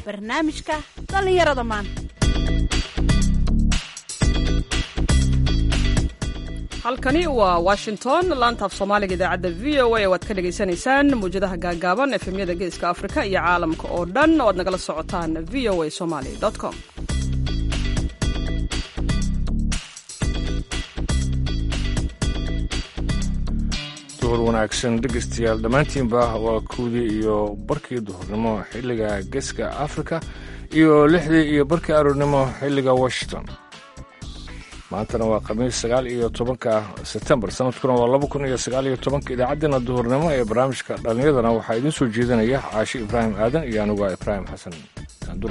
barnaamijka dhallinyarada maanta halkani waa washington laanta af soomaaliga idaacadda v o a waad ka dhagaysanaysaan mawjadaha gaagaaban efemyada geeska afrika iyo caalamka oo dhan oo aad nagala socotaan v o a somaly com duhur wanaagsan dhegaystayaal dhammaantiinba waa kuwdii iyo barkii duhurnimo xilliga geeska afrika iyo lixdii iyo barkii aroornimo xilliga washington maantana waa khamiis sagaal iyo tobanka sebtembar sanadkuna waa laba kun iyo sagaal iyo tobanka idaacaddeenna duhurnimo ee barnaamijka dhallinyadana waxaa idiin soo jeedinaya caashi ibraahim aadan iyo anigu waa ibraahim xasan saandure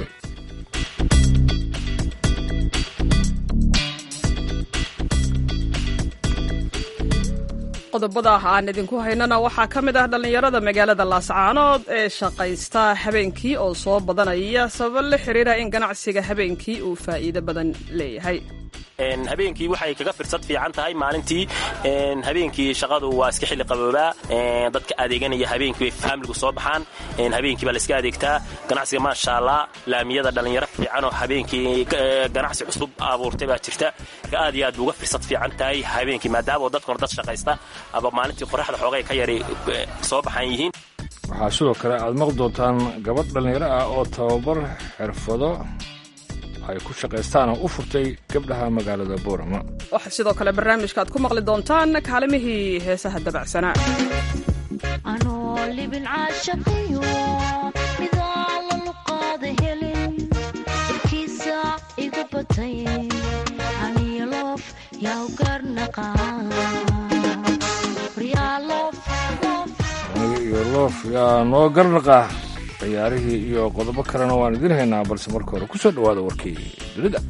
qodobada aan idinku haynana waxaa ka mid ah dhallinyarada magaalada laascaanood ee shaqaysta habeenkii oo soo badanaya sabab la xiriira in ganacsiga habeenkii uu faa'iido badan leeyahay habeenkii waxay kaga firsad fiican tahay maalintii habeenkii shaqadu waa iska xilli qaboobaa dadka adeeganaya habeenkii bay faamiligu soo baxaan habeenkii baa layska adeegtaa ganacsiga maasha allah laamiyada dhallinyaro fiicanoo habeenkii ganacsi cusub abuurtay baa jirta aad iyo aad bu uga firsad fiican tahay habeenkii maadaama dadkuna dad shaqaysta aba maalintii qoraxda xoogay ka yari soo baxan yihiin waxaa sidoo kale aad maqli doontaan gabadh dhallinyaro ah oo tababar xirfado ay ku shaqaystaan oo u furtay gabdhaha magaalada boorama waxaa sidoo kale barnaamijka aad ku maqli doontaan kaalimihii heesaha dabacsanaa anoo libin caashaqiyo midaan la luqaada helin irkiisa igu batay aniyo loof yaa u garnaqaan aniga iyo loof yaa noo garnaqa ciyaarihii iyo qodobo kalena waan idiin haynaa balse marka hore ku soo dhowaada warkii dunida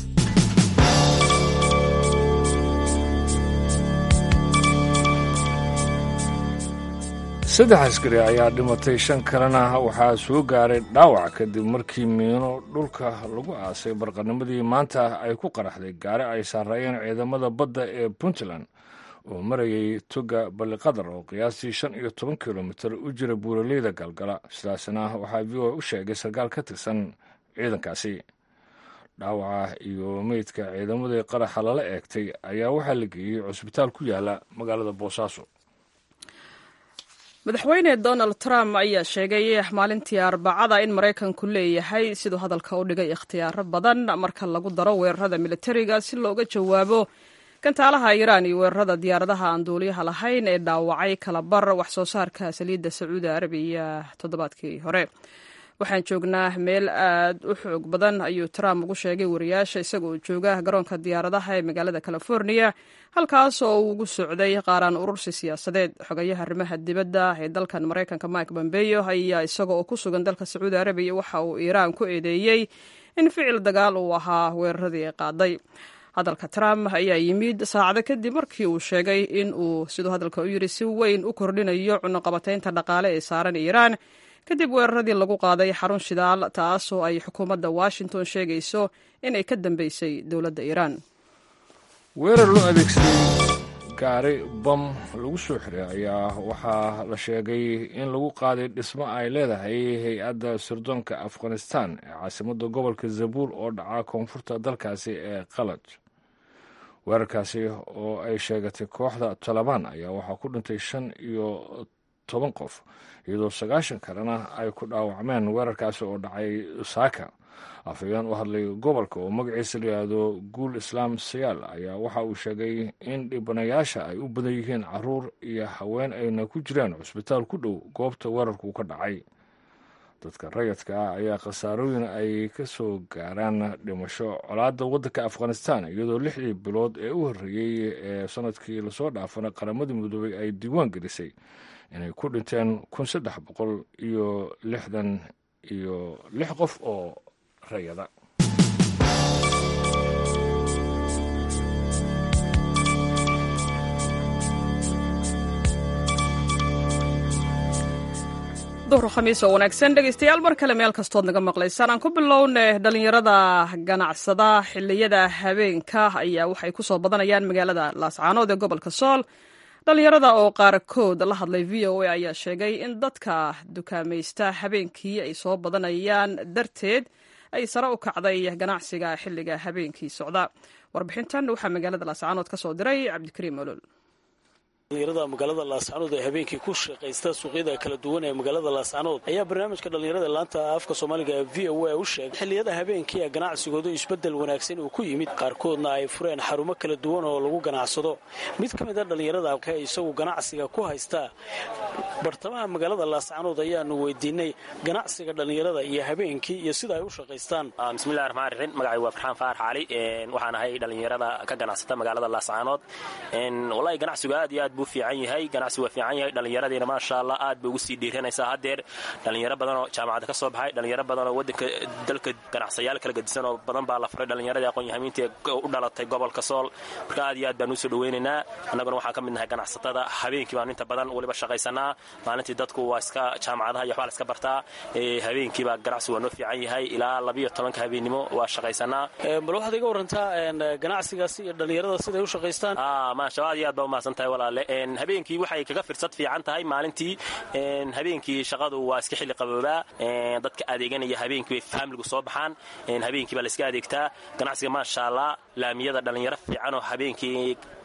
saddex askari ayaa dhimatay shan kalena waxaa soo gaaray dhaawac kadib markii miino dhulka lagu aasay barqanimadii maanta ay ku qaraxday gaari ay saaraayeen ciidamada badda ee puntland oo marayay toga balliqadar oo qiyaastii shan iyo toban kilomitir u jira buuraleyda galgala sidaasna waxaa v o u sheegay sarkaal ka tirsan ciidankaasi dhaawaca iyo meydka ciidamadii qaraxa lala eegtay ayaa waxaa la geeyey cusbitaal ku yaala magaalada boosaaso madaxweyne donald trump ayaa sheegay maalintii arbacada in maraykanku leeyahay siduu hadalka u dhigay ikhtiyaaro badan marka lagu daro weerarada militariga si looga jawaabo gantaalaha iiraan iyo weerarada diyaaradaha aan duuliyaha lahayn ee dhaawacay kalabar wax soo saarka saliidda sacuudi arabiya toddobaadkii hore waxaan joognaa meel aad u xoog badan ayuu trump ugu sheegay wariyaasha isagoo jooga garoonka diyaaradaha ee magaalada california halkaas oo uu ugu socday qaaraan urursi siyaasadeed xogayaha arrimaha dibadda ee dalkan maraykanka mike bombeyo ayaa isaga oo ku sugan dalka sacuudi arabiya waxa uu iiraan ku eedeeyey in ficil dagaal uu ahaa weeraradii ay qaaday hadalka trump ayaa yimid saacado kadib markii uu sheegay in uu siduu hadalka u yidhi si weyn u kordhinayo cunuqabataynta dhaqaale ee saaran iiraan kadib weeraradii lagu qaaday xarun shidaal taasoo ay xukuumadda washington sheegayso inay ka dambeysay dowladda iiraan weerar loo adeegsaday gaari bam lagu soo xiray ayaa waxaa la sheegay in lagu qaaday dhismo ay leedahay hay-adda sirdoonka afghanistan ee caasimadda gobolka zabuul oo dhaca koonfurta dalkaasi ee qalaj weerarkaasi oo ay sheegatay kooxda talabaan ayaa waxaa ku dhintay shan iyo toban qof iyadoo sagaashan kalena ay ku dhaawacmeen weerarkaasi oo dhacay saaka afhayeen u hadlay gobolka oo magaciisa layihahdo guul islaam sayaal ayaa waxa uu sheegay in dhibanayaasha ay u badan yihiin caruur iyo haween ayna ku jiraan cusbitaal ku dhow goobta weerarku ka dhacay dadka rayadka ah ayaa khasaarooyin ay ka soo gaaraan dhimasho colaadda waddanka afghanistan iyadoo lixdii bilood ee u horreeyey ee sanadkii lasoo dhaafana qaramadii midoobay ay diiwaan gelisay inay ku dhinteen kun saddex boqol iyo lixdan iyo lix qof oo rayada duhur khamiis oo wanaagsan dhegaystayaal mar kale meel kastood naga maqlaysaan aan ku bilowne dhallinyarada ganacsada xilliyada habeenka ayaa waxay ku soo badanayaan magaalada laascaanood ee gobolka sool dhallinyarada oo qaarkood la hadlay v o a ayaa sheegay in dadka dukaamaysta habeenkii ay soo badanayaan darteed ay sare u kacday ganacsiga xilliga habeenkii socda warbixintan waxaa magaalada laascaanood ka soo diray cabdikariim olol dhalinyarada magaalada laascanood ee habeenkii ku shaqaysta suuqyada kala duwan ee magaalada laascanood ayaa barnaamijka dhallinyarada laanta afka soomaaliga ee v o a u sheegay xilliyada habeenkii ee ganacsigoodu isbeddel wanaagsan uu ku yimid qaarkoodna ay fureen xarumo kala duwan oo lagu ganacsado mid ka mid a dhallinyarada isagu ganacsiga ku haysta bartamaha magaalada laascanood ayaanu weydiinay ganacsiga dhallinyarada iyo habeenkii iyo sida ay u shaqaystaan bismillahi raxmaan raxiim magacay waa farxaan faarax cali waxaan ahay dhallinyarada ka ganacsata magaalada laascanood wallahi ganacsigu aad iyo aad buu fiican yahay ganacsi waa fiican yahay dhallinyaradiina maasha allah aad bay ugu sii dhiiranaysaa haddeer dhallinyaro badanoo jaamacadda ka soo baxay dhallinyaro badanoo waddanka dalka ganacsayaal kala gedisan oo badan baa la furay dhallinyaradii aqoon-yahamiinta u dhalatay gobolka sool marka aad iyo aad baan usoo dhaweynaynaa annaguna waxaan ka mid nahay ganacsatada habeenkii baan inta badan weliba shaqaysanaa maalintii dadku waa iska jaamacadaha iyo waxbaa la iska bartaa habeenkii baa ganacsi waa noo fiican yahay ilaa labiyo tobanka habeennimo waa shaqaysanaa bal waxaad iga warantaa ganacsigaasi iyo dhallinyarada siday u shaqaystaan maasha aad iyo aad baa umahadsan tahay walaale habeenkii waxay kaga firsad fiican tahay maalintii habeenkii shaqadu waa iska xilli qaboobaa dadka adeeganaya habeenkii bay faamiligu soo baxaan habeenkii baa la iska adeegtaa ganacsiga maasha allah laamiyada dhallinyaro fiicanoo habeenkii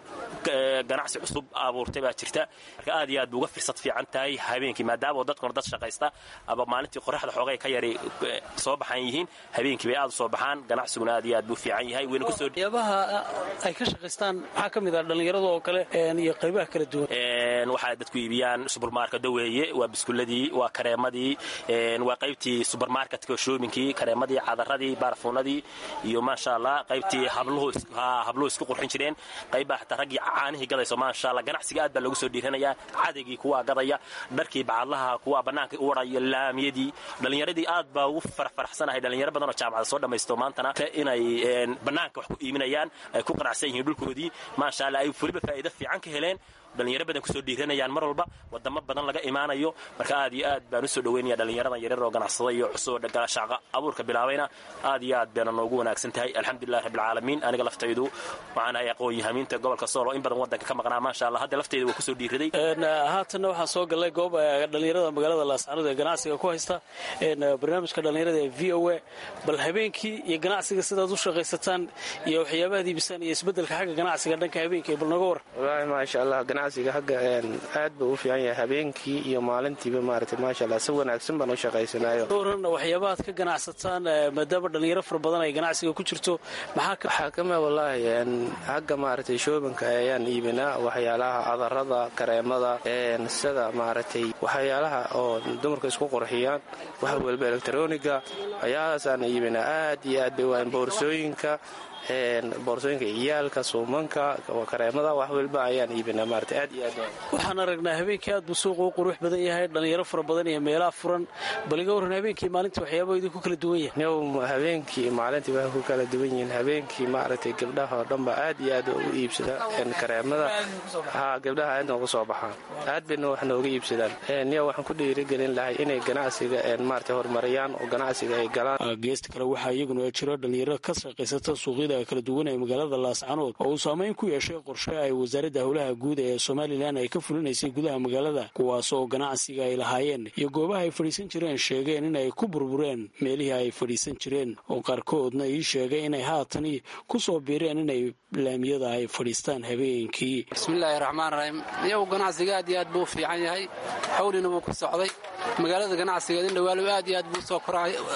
ganacsi cusub abuurtay baa jirta marka aad iyo aad bu uga firsad fiican tahay habeenkii maadaama dadkuna dad shaqaysta aba maalintii qoraxda xoogay ka yari soo baxan yihiin habeenkii bay aad u soo baxaan ganacsiguna aad iyo aad buu fiican yahay wayna kusoo yaabaha ay ka shaqaystaan maxaa ka mid ah dhallinyarada oo kale iyo qaybaha kala duwan waxaa dadku iibiyaan subermarket weeye waa biskuladii waa kareemadii waa qaybtii subermarketka shoobinkii kareemadii cadaradii baarafuunadii iyo maasha allah qaybtii habluhu isku qurxin jireen qaybbaa xataa raggii caanihii gadayso maasha allah ganacsiga aad baa loogu soo dhiiranayaa cadaygii kuwaa gadaya dharkii bacadlaha kuwaa bannaanka u waraya laamiyadii dhallinyaradii aad baa ugu farfaraxsanahay dhallinyaro badanoo jaamacada soo dhammaysto maantana inay bannaanka wax ku iibinayaan ay ku qanacsan yihiin dhulkoodii maasha allah ay weliba faa'iido fiican ka heleen dhalinyaro badan kusoo dhiiranayaan mar walba wadamo badan laga imaanayo marka aad iyo aad baan usoo dhaweynaya dhallinyaradan yaryar oo ganacsada iyo cusub shaaqa abuurka bilaabayna aad iyo aad bayna noogu wanaagsan tahay alxamdulilahi rabbilcaalamiin aniga laftaydu waxaan ahay aqoon-yahamiinta gobolka sool oo in badan waddanka ka maqnaa maasha allah hadda laftayda waa kusoo dhiiraday haatanna waxaan soo gallay goob dhallinyarada magaalada laascanood ee ganacsiga ku haysta barnaamijka dhallinyarada ee v o a bal habeenkii iyo ganacsiga sidaad u shaqaysataan iyo waxyaabahaad iibisaan iyo isbeddelka xagga ganacsiga dhanka habeenkii bal nooga war wallaahi maasha allah ganacsiga hagga aad buu u fiican yahay habeenkii iyo maalintiiba maaragtay maasha allah si wanaagsan baan u shaqaysanayo waran waxyaabahaad ka ganacsataan maadaama dhallinyaro fara badan ay ganacsiga ku jirto maxaa waxaa kama wallaahi hagga maaragtay shoobinka ayaan iibinaa waxyaalaha cadarada kareemada sida maaragtay waxyaalaha oo dumarka isku qurxiyaan wax walba elektroniga waxyaalahaasaan iibinaa aad iyo aad bay waan boorsooyinka boorsooyinka ciyaalka suumanka kareemada wax walba ayaan iibinaa maarata aad iyo aad waxaan aragnaa habeenkii aad buu suuqa u qurux badan yahay dhallinyaro fara badan iyo meelaha furan bal iga warran habeenkii maalintii waxyaaba idinku kala duwan yahay new habeenkii maalintii waxay ku kala duwan yihiin habeenkii maaragtay gabdhaha oo dhanba aad iyo aad ugu iibsada kareemada ha gabdhaha aad nooga soo baxaan aad bayna wax nooga iibsadaan niya waxaan ku dhiirigelin lahay inay ganacsiga maarata horumariyaan oo ganacsiga ay galaan geesta kale waxaa iyaguna jiro dhallinyaro ka shaqaysata suuqyada kala duwan ee magaalada laascanood oo uu saameyn ku yeeshay qorshe ay wasaaradda howlaha guud ee somalilan ay ka fulinaysay gudaha magaalada kuwaas oo ganacsiga ay lahaayeen iyo goobaha ay fadhiisan jireen sheegeen in ay ku burbureen meelihii ay fadhiisan jireen oo qaarkoodna ii sheegay inay haatani ku soo biireen inay laamiyada ay fadhiistaan habeenkii bismillaahi raxmaan raxiim iyagu ganacsiga aad iyo aad buu u fiican yahay xawlina wuu ku socday magaalada ganacsigeed in dhawaalow aad iyo aad buu soo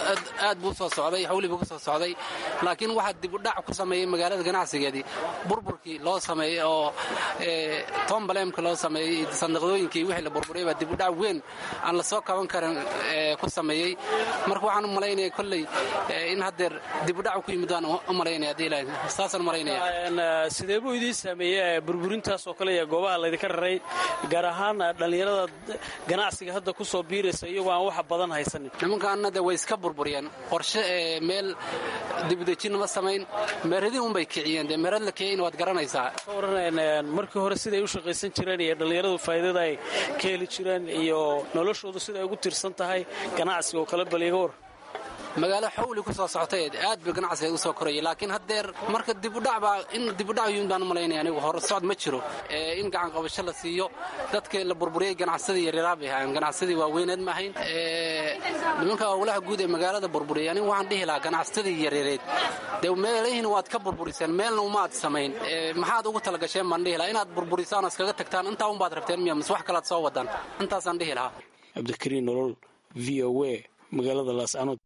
aad buu soo socday xawli buu ku soo socday laakiin waxaa dibudhac ku sameeyey magaalada ganacsigeedii burburkii loo sameeyey oo tombaleemka loo sameeyey sandiqdooyinkii wixii la burburay baa dibudhac weyn aan la soo kaban karin ku sameeyey marka waxaan u malaynaya kolley in haddeer dibudhac ku yimid waan u malaynaya haddii ilaahay saasaan malaynaya sidee buu idiin saameeyey burburintaas oo kale iyo goobaha laydinka raray gaar ahaan dhallinyarada ganacsiga hadda ku soo biiraysa iyagoo aan wax badan haysanin nimankaana de way iska burburiyeen qorshe meel dibudejin ma samayn meeradii unbay kiciyeen dee meerad la kiciyeyna waad garanaysaa ka waran markii hore siday u shaqaysan jireen iyo dhallinyaradu faa'iidada ay ka heli jireen iyo noloshoodu siday ugu tiirsan tahay ganacsiga oo kale bal iga war magaalo xawli ku soo socotay aad bay ganacsigeed u soo korayay laakiin haddeer marka dibudhac baa in dibudhac yun baan u malaynaya anigu hore socod ma jiro in gacan qabasho la siiyo dadka la burburiyey ganacsadii yaryaraar bay ahaayeen ganacsadii waaweyneed ma ahayn nimanka howlaha guud ee magaalada burburiyay anigu waxaan dhihi lahaa ganacsadii yaryareed dee meelihiin waad ka burburiseen meelna umaad samayn maxaad ugu talagasheen baan dhihi lahaa inaad burburisaan oo iskaga tagtaan intaa unbaad rabteen miya mise wax kalaad soo wadaan intaasaan dhihi lahaa cabdikariin nolol v o a magaalada laascanood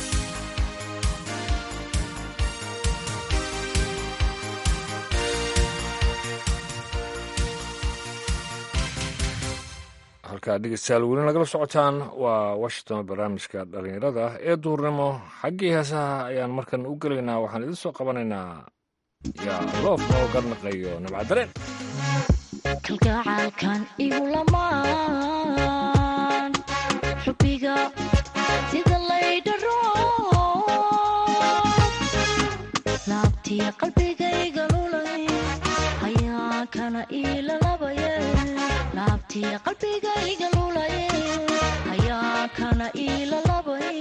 halkaa dhegeystayaal weli nagala socotaan waa washington barnaamijka dhallinyarada ee duurnimo xaggii heesaha ayaan markan u gelaynaa waxaan idin soo qabanaynaa yaa loof oo garnaqayo nabcadareen kalgacaalkan igu lamaan xubbiga sida laydharo laabtiya qalbigayga lulay hayaankana iilalabaye laabtiya qalbigayga lulaye hayaankana iilalabay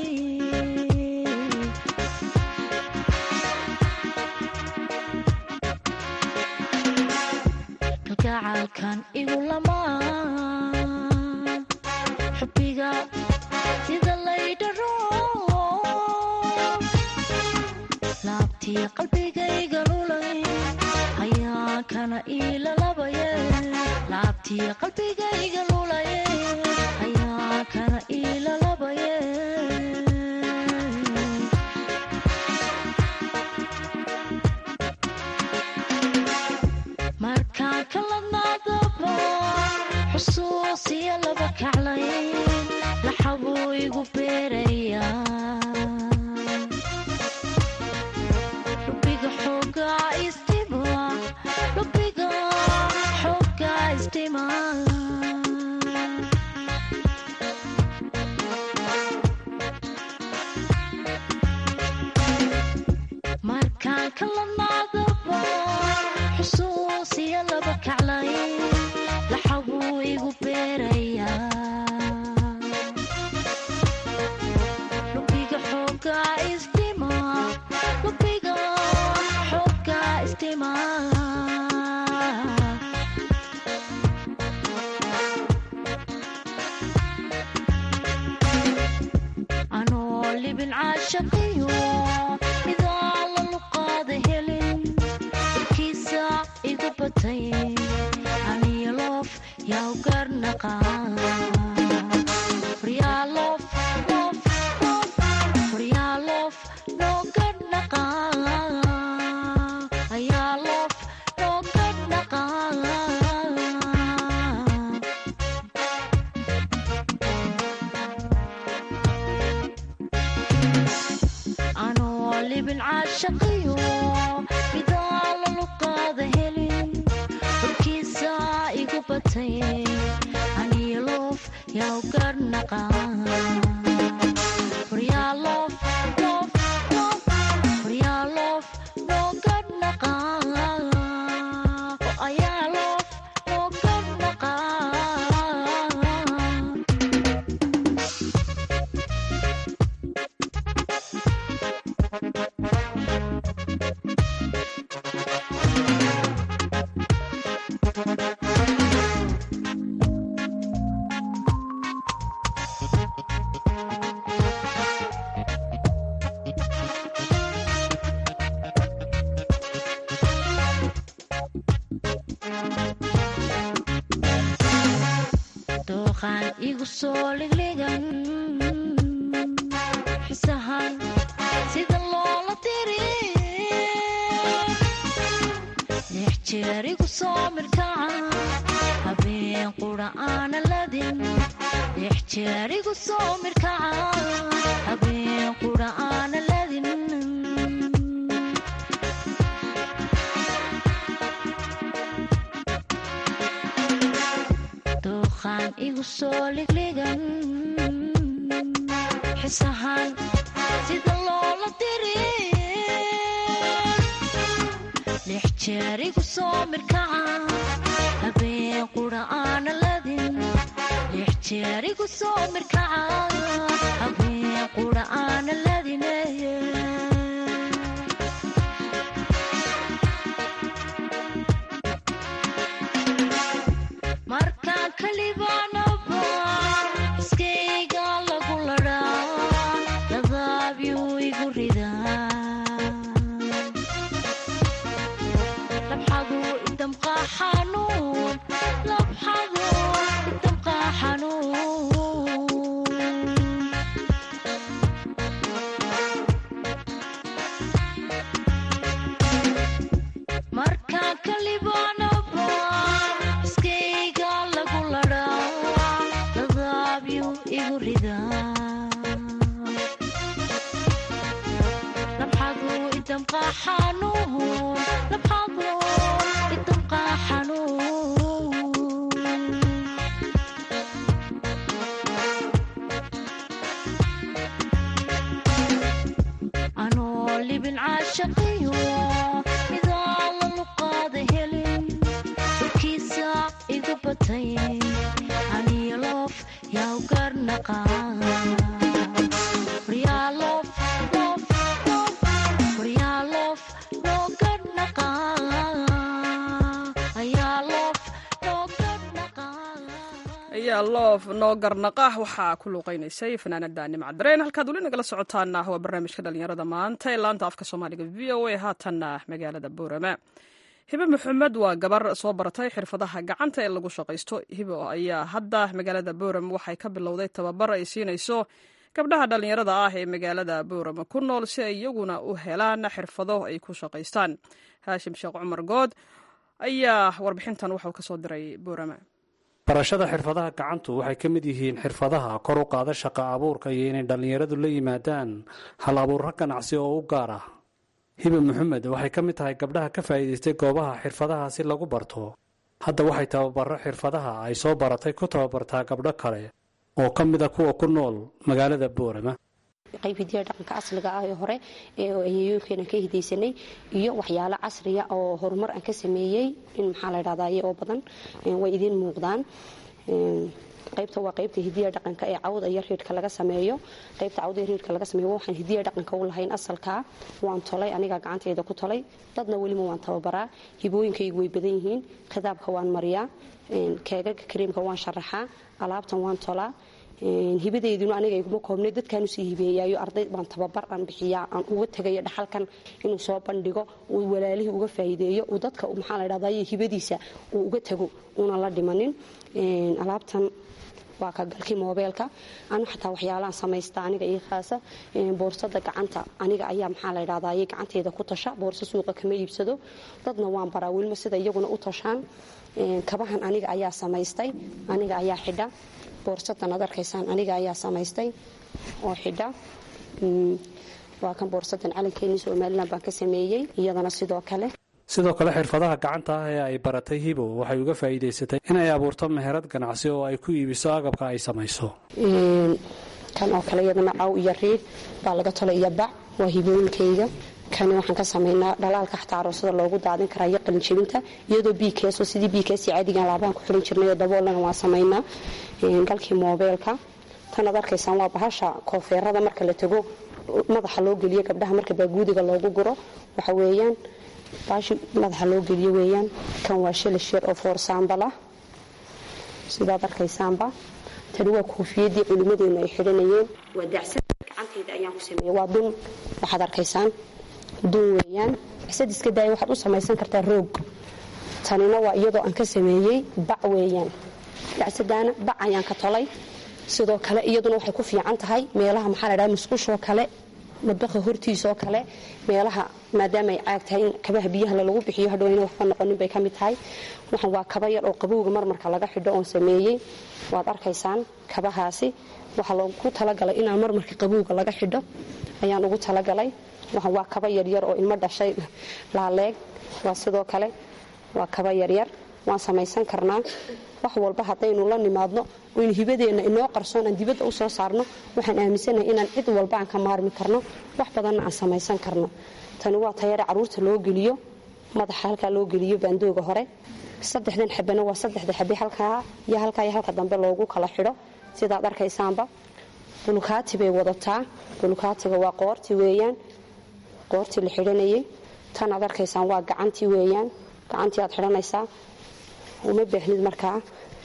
kalgacaalkan igu lamaan xubbiga sida laydharo laabtiya qalbigayga lulay hayaankana iilalabaye laabtiya qalbigayga lulaye hayaankana iilalabaye markaan kaladnaadaba xusuusiya laba kaclayn laxabuu igu beeraya lubiga xoogaa istima lubiga xoogaa istima markaan kaladnaadaba xusuusiya laba kaclayn laxabuu igu beeraya lubiga xoogaa istima lubiga xoogaa istima anoo libin caashaqiyo idaa la luqaada helin warkiisa igu batay aniyo loof yaw garnaqa waryaalof loof loof waryaalof noo garnaqa ayaa loof noo garnaqa anoo libin caashaqiyo midaa la luqaada helin warkiisa igu batay aniyo loof yaw garnaqa waryaalof loof loof waryaalof noo garnaqa oo ayaa loof noo garnaqa dooqaan igu soo ligligan xisahan sida loola diri lix jeer igu soo mirkaca habeen qura aana ladin lix jeer igu soo mirkaca habeen qura aana ladin dooqaan igu soo ligligan xisahan sida loola diri lix jeer igu soo mirkaca habeen qura aana ladin ixtiyaarigu soo mirkaca habeen qura aana ladine markaan kalibaanaba iskayga lagu ladhaa ladaabyu igu ridaa labxadu idamqaa xanuun labxadu idamqaa xanuun markaan kalibaanaba iskayga lagu ladhaa ladaabyu igu ridaa labxadu idamqaa xanuun labxadu idamqaa xanuun anoo libin caashaqiyo midaa la luqaada helin warkiisa igu batay aniyo loof yaa u garnaqa waryaa loof loof loof waryaa loof loo garnaqa ayaa loof loo garnaqa ayaa loof noo garnaqa waxaa ku luuqaynaysay fanaanada nimcadareen halkaad weli nagala socotaana waa barnaamijka dhalinyarada maanta ee laanta afka soomaaliga v o a haatanna magaalada boorama hibe maxamed waa gabar soo baratay xirfadaha gacanta ee lagu shaqaysto hibo ayaa hadda magaalada boorama waxay ka bilowday tababar ay siinayso gabdhaha dhalinyarada ah ee magaalada boorama ku nool si ay iyaguna u helaan xirfado ay ku shaqaystaan haashim sheekh cumar good ayaa warbixintan waxuu kasoo diray boorama barashada xirfadaha gacantu waxay ka mid yihiin xirfadaha kor u qaada shaqa abuurka iyo inay dhallinyaradu la yimaadaan hal abuurro ganacsi oo u gaar ah hibe maxamed waxay ka mid tahay gabdhaha ka faa'iidaystay goobaha xirfadaha si lagu barto hadda waxay tababaro xirfadaha ay soo baratay ku tababartaa gabdho kale oo ka mid a kuwa ku nool magaalada boorama qayb hidiya dhaqanka asliga ah ee hore ee ayayooyinkeena ka hidaysanay iyo waxyaalo casriya oo horumar aan ka sameeyey in maxaa la dhahdaye oo badan way idiin muuqdaan qaybta waa qaybta hidiya dhaqanka ee cawda iyo riidhka laga sameeyo qaybta cawda iyo riidhka laga sameeyo waxaan hidiya dhaqanka u lahayn asalkaa waan tolay aniga gacantayda ku tolay dadna weliba waan tababaraa hibooyinkaygu way badan yihiin khidaabka waan mariyaa keegaga kareemka waan sharaxaa alaabtan waan tolaa hibadeyduna aniga iguma koobnay dadkaan usii hibeeyaayo arday baan tababar aan bixiyaa aan uga tegayo dhaxalkan inuu soo bandhigo uu walaalihii uga faa'iideeyo uu dadka maxaa la dhahdaye hibadiisa uu uga tago una la dhimanin alaabtan waa ka galkii moobeelka anu xataa waxyaalahan samaysta aniga ii khaasa boorsada gacanta aniga ayaa maxaa la dhahdaye gacanteyda ku tasha boorso suuqa kama iibsado dadna waan baraa welima sida iyaguna u tashaan kabahan aniga ayaa samaystay aniga ayaa xidha boorsadan ad arkaysaan aniga ayaa samaystay oo xidha waa kan boorsadan calankeenii somalilan baan ka sameeyey iyadana sidoo kale sidoo kale xirfadaha gacanta ah ee ay baratay hibo waxay uga faa'iidaysatay inay abuurto meherad ganacsi oo ay ku iibiso agabka ay samayso kan oo kale iyadana caw iyo riid baa laga tolay iyo bac waa hibooyinkayga kani waxaan ka samaynaa dhalaalka xataa aroosada loogu daadin karaa iyo qalinjebinta iyadoo bikeso sidii bikes caadigan laabaan ku xiran jirnay oo daboolana waan samaynaa galkii moobeelka tan ad arkaysaan waa bahasha koofeerada marka la tago madaxa loo geliyo gabdhaha marka baaguudiga loogu guro waxa weeyaan baashi madaxa loo geliyo weeyaan kan waa shilish yar oo foorsaambala sidaad arkaysaanba tani waa koofiyadii culimmadeenu ay xidhanayeen waa dacsad gacantayda ayaan ku sameeyey waa dun waxaad arkaysaan dun weeyaan dacsad iska daaya waxaad u samaysan kartaa roog tanina waa iyadoo aan ka sameeyey bac weeyaan dacsadaana bac ayaan ka tolay sidoo kale iyaduna waxay ku fiican tahay meelaha maxaa la dhaha musqushoo kale madbaqa hortiisoo kale meelaha maadaama ay caag tahay in kabaha biyaha lagu bixiyo hadhow ayna waxba noqonin bay ka mid tahay waxan waa kaba yar oo qabowga marmarka laga xidho oon sameeyey waad arkaysaan kabahaasi waxaa loogu talagalay inaan marmarka qabowga laga xidho ayaan ugu talagalay waxan waa kaba yaryar oo ilmo dhashay laaleeg waa sidoo kale waa kaba yaryar waan samaysan karnaa wax walba haddaynu la nimaadno oynu hibadeenna inoo qarsoon aan dibadda u soo saarno waxaan aaminsanahay inaan cid walba aan ka maarmi karno wax badanna aan samaysan karno tani waa tayare caruurta loo geliyo madaxa halkaa loo geliyo baandooga hore saddexdan xabana waa saddexda xabe halkaa iyo halkaa iyo halka dambe loogu kala xidho sidaad arkaysaanba bulukaati bay wadataa bulukaatiga waa qoorti weeyaan qoortii la xidhanayay tan aad arkaysaan waa gacantii weeyaan gacantii aad xidhanaysaa uma baahnid markaa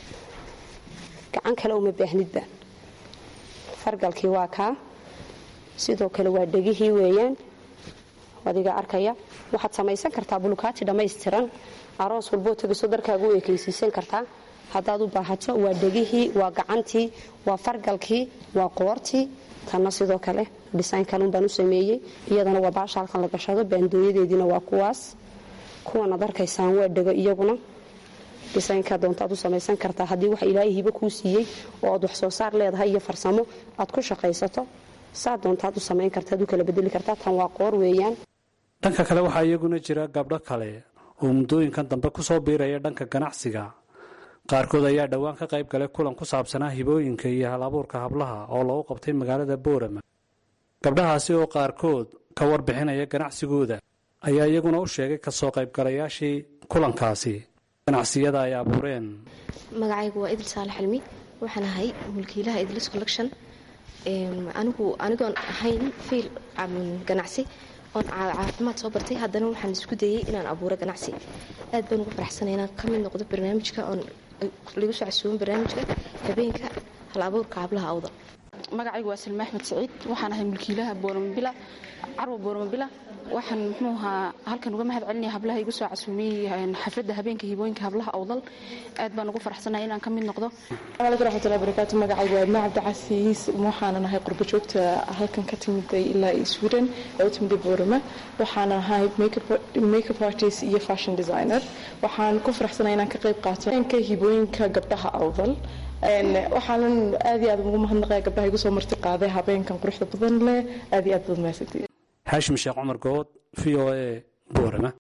gacan kale uma baahnidba fargalkii waa kaa sidoo kale waa dhegihii weeyaan adiga arkaya waxaad samaysan kartaa bulukaati dhammaystiran aroos walboo tegiso darkaaga u ekaysiisan kartaa haddaad u baahato waa dhegihii waa gacantii waa fargalkii waa qoortii tanna sidoo kale dhisayn kalun baan u sameeyey iyadana waa baasha halkan la gashado baandooyadeediina waa kuwaas kuwanaad arkaysaan waa dhego iyaguna dhisaynkaa doontaad u samaysan kartaa haddii wax ilaahay hibo kuu siiyey oo aad wax soo saar leedahay iyo farsamo aad ku shaqaysato saa doontaad u samayn kartaad u kala bedeli kartaa tan waa qoor weeyaan dhanka kale waxaa iyaguna jira gabdho kale oo muddooyinkan dambe ku soo biiraya dhanka ganacsiga qaarkood ayaa dhowaan ka qayb galay kulan ku saabsanaa hibooyinka iyo hal abuurka hablaha oo lagu qabtay magaalada boorama gabdhahaasi oo qaarkood ka warbixinaya ganacsigooda ayaa iyaguna u sheegay kasoo qaybgalayaashii kulankaasi ganacsiyada ay abuureen magacaygu waa idil saalax cilmi waxaan ahay mulkiilaha idlis collection anigu anigoon ahayn fiil ganacsi oon caafimaad soo bartay haddana waxaan isku dayey inaan abuuro ganacsi aad baan ugu faraxsanay inaan ka mid noqdo barnaamijka oon lagu soo casuuban barnaamijka habeenka hal abuurka hablaha awda magacaygu waa salme axmed saciid waxaan ahay mulkiilaha boormabila carwa boormabila waxaan muxuu ahaa halkan uga mahad celinaya hablaha igu soo casuumiyey xafladda habeenka hibooyinka hablaha awdal aad baan ugu faraxsanahay inaan ka mid noqdo alaikum raxmatullahi barakaatu magacaygu waa ibna cabdicasiis waxaanan ahay qurbo joogta halkan ka timiday ilaa sweden oo u timiday boorama waxaanan ahay makeup artist iyo fashion designer waxaan ku faraxsanahay inaan ka qayb qaato habeenka hibooyinka gabdhaha awdal waxaanan aad iyo aad ugu mahadnaqaya gabdhaha igu soo marti qaaday habeenkan quruxda badan leh aad iyo aad baad mahadsantihiin xaashim sheekh cumar good v o a boorama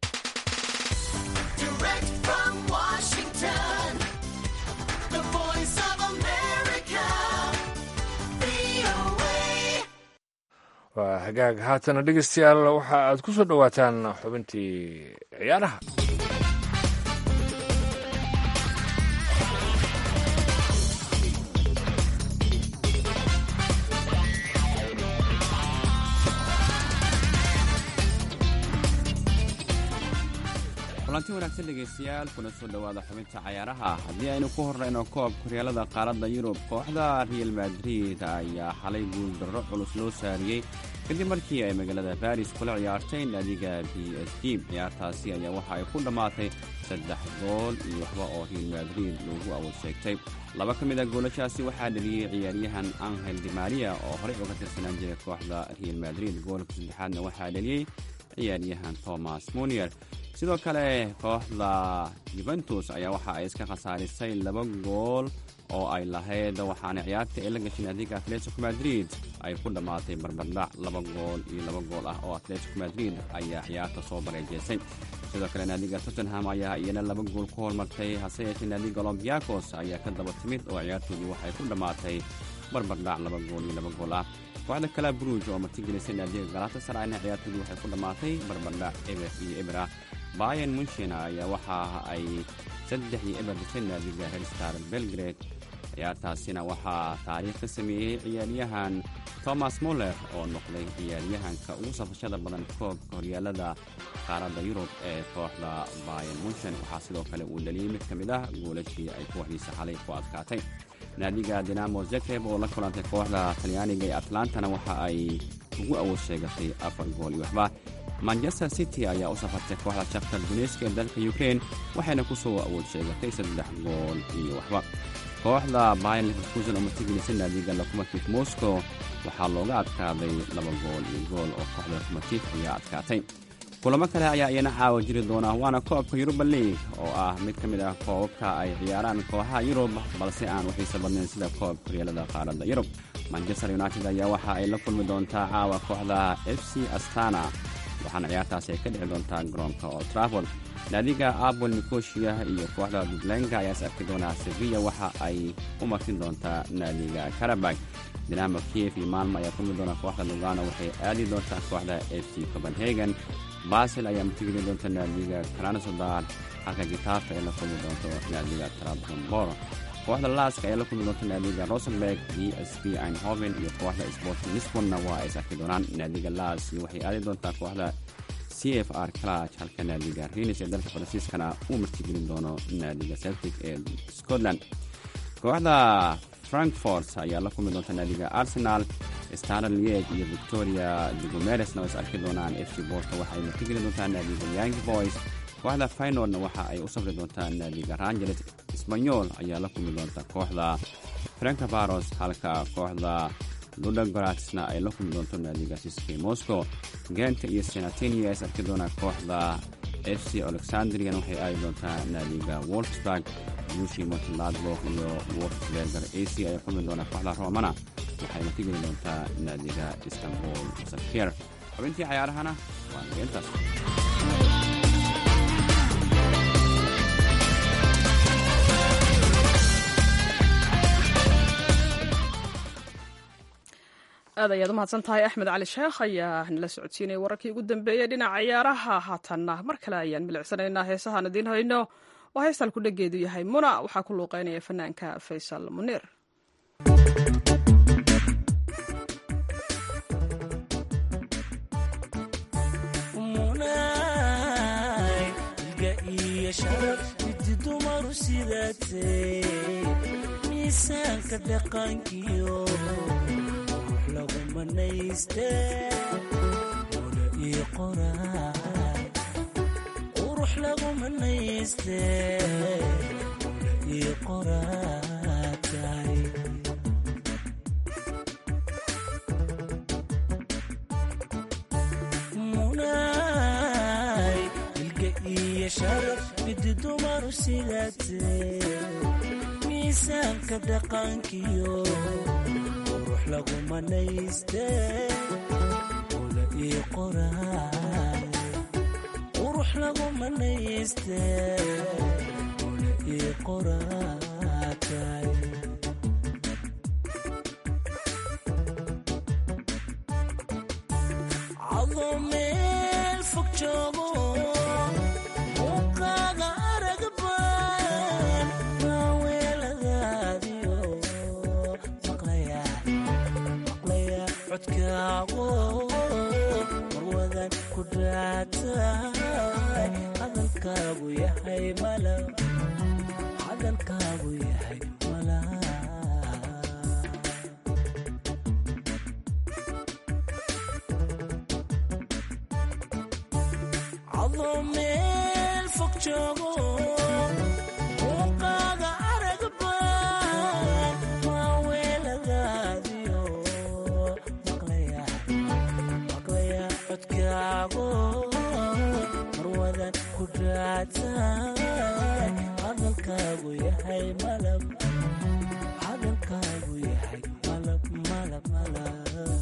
waa hagaag haatana dhegeystayaal waxa aad ku soo dhowaataan xubintii ciyaaraha kulanti wanaagsan dhegaystayaal kuna soo dhowaada xubinta cayaaraha haddii aynu ku horrayno koobka horyaalada qaaradda yurub kooxda real madrid ayaa xalay guuldarro culus loo saariyey kadib markii ay magaalada baris kula ciyaartay naadiga b s g ciyaartaasi ayaa waxa ay ku dhammaatay saddex gool iyo waxba oo real madrid loogu awood sheegtay laba ka mid a goolashaasi waxaa dheliyey ciyaaryahan angel dimaria oo horey uga tirsanaan jiray kooxda real madrid goolka saddexaadna waxaa dheliyey ciyaaryahan thomas munier sidoo kale kooxda yuventus ayaa waxa ay iska khasaarisay laba gool oo ay lahayd waxaana ciyaarta ay la gashay naadiga atletico madrid ay ku dhammaatay barbardhac laba gool iyo laba gool ah oo atletico madrid ayaa ciyaarta soo bareejeysay sidoo kale naadiga tottenham ayaa iyana laba gool ku hormartay hase yeeshee naadiga olombiakos ayaa ka daba timid oo ciyaartoodii waxay ku dhammaatay barbardhac laba gool iyo laba gool ah kooxda kala bruj oo martigelisay naadiga galatasarayna ciyaartoodii waxay ku dhammaatay barbardhac eber iyo eber ah bayan munchen ayaa waxa ay saddex iyo eber disay naadiga helstar belgrade ciyaartaasina waxaa taariikh ka sameeyey ciyaaryahan thomas muller oo noqday ciyaaryahanka ugu safashada badan koobka horyaalada qaaradda yurub ee kooxda bayan munchen waxaa sidoo kale uu dhaliyey mid ka mid ah goolashii ay kooxdiisa xalay ku adkaatay naadiga dinamo zakreb oo la kulantay kooxda talyaaniga ee atlantana waxa ay ugu awood sheegatay afar gool iyo waxba manchester city ayaa u safartay kooxda shaktar duneska ee dalka ukrein waxayna ku soo awood sheegatay saddex gool iyo waxba kooxda bayan leverkusen oo martigelisa naadiga locomotive moscow waxaa looga adkaaday laba gool iyo gool oo kooxda locomotive ayaa adkaatay kulamo kale ayaa iyana caawa jiri doona waana koobka yuruba league oo ah mid ka mid ah koobabka ay ciyaaraan kooxaha yurub balse aan waxiisa badnayn sida koobka horyaalada qaaradda yurub manchester united ayaa waxa ay la kulmi doontaa caawa kooxda f c astana waxaana ciyaartaasi ay ka dhici doontaa garoonka old trafford naadiga apol nikoshiya iyo kooxda dublenga ayaa is arki doonaa sevilla waxa ay u martin doontaa naadiga karabag dinamo kiev iyo maalmo ayaa kulmi doona kooxda lugano waxay aadi doontaa kooxda f c copenhagen basel ayaa martigeli doonta naadiga karanasodar halka gitafe ay la kulmi doonto naadiga trabzonbor kooxda laaska ayaa la kulmi doonta naadiga rosenberg d s b einhoven iyo kooxda sport lisbonna waa ay sarki doonaan naadiga laas waxay aadi doontaa kooxda c f r claj halka naadiga rinis ee dalka faransiiskana uu martigelin doono naadiga celtic ee scotland kooxda frankfort ayaa la kulmi doonta naadiga arsenal starl lieg iyo victoria digomeresna is arki doonaan f c borto waxa ay martigeli doontaa naadiga young boys kooxda faynordna waxa ay u safri doontaa naadiga rangeles sbanyol ayaa la kulmi doonta kooxda frankabaros halka kooxda ludogaratsna ay la kulmi doonto naadiga siske moscow genta iyo senatenia is arki doonaa kooxda f c alexandrian waxay aadi doontaa naadiga wolfsburg yushi montladbok iyo wolfsberger ac ay kulmi doonaa kooxda romana waxay martigeli doontaa naadiga istanbul safir xubintii cayaarahana waa nageentaas aad ayaad u mahadsan tahay axmed cali sheekh ayaa nala socodsiinaya wararkii ugu dambeeyey dhinaca ciyaaraha haatanna mar kale ayaan milicsanaynaa heesahaan idiin hayno oo heestaan ku dhageedu yahay muna waxaa ku luuqeynaya fanaanka faysal muniir dumaru sidaatee miisaanka dhaqankiyo lagu manaystee oda ii qoraay qurux lagu manaystee oda ii qoraatay munaay ilga iyo sharaf midi dumaru sidaatee miisaanka dhaqankiyo qurux lagu manaystee oda ii qoraay qurux lagu manaystee oda ii qoraatay cadoo meel fog joogo muuqaaga arag baan maa weeladaadiyo maqlaya maqlaya codkaago marwadan ku dhaataay hadalkaagu yahay mala hadalkaagu yahay mala cadoo meel fog joogo muuqaaga arag baan maa weeladaadiyo maqlaya maqlaya codkaago marwadan ku dhaataay hadalkaagu yahay malab hadalkaagu yahay malab malab malab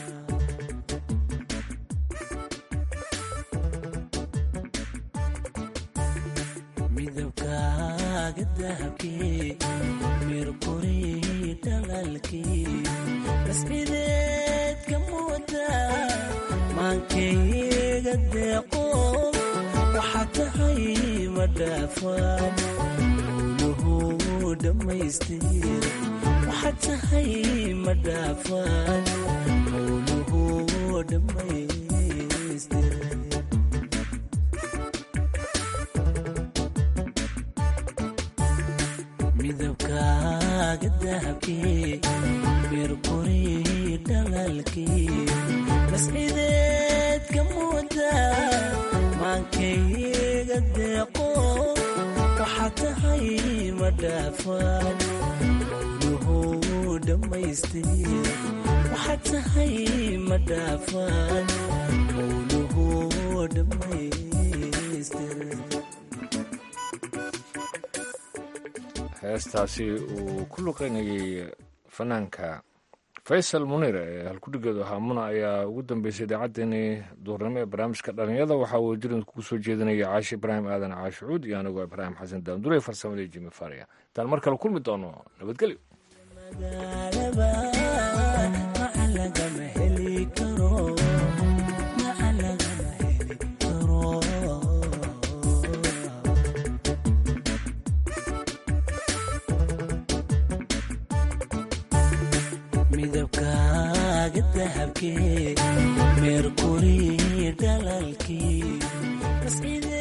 midabkaaga dahabkii mirquri dhalalkii mascideedka mooda maankayga deeqo waxaa tahay ma dhaafaan howluhu dhammaystir waxaa tahay ma dhaafaan howluhu dhammaystir midabkaaga dahabkii mirquri dhalalkii mascideedka mooda maankayga deeqo waxaa tahay ma dhaafaan howluhu dhammaystir waxaa tahay ma dhaafaan howluhu dhammaystir heestaasi uu ku luqeynayay fanaanka faysal muniir ee halkudhigeedu ahaa muna ayaa ugu dambeysay idaacaddeenii duurnimo ee barnaamijka dhalinyada waxaa uu jirin kugu soo jeedinaya caashi ibraahim aadan caashucuud iyo anigoo ibraahim xasan daandure farsamadii jimi faariya intaan mar kale kulmi doono nabadgelyo maca lagama heli karo maca lagama heli karo nuurkee meerkuri dhalaalkii masciidee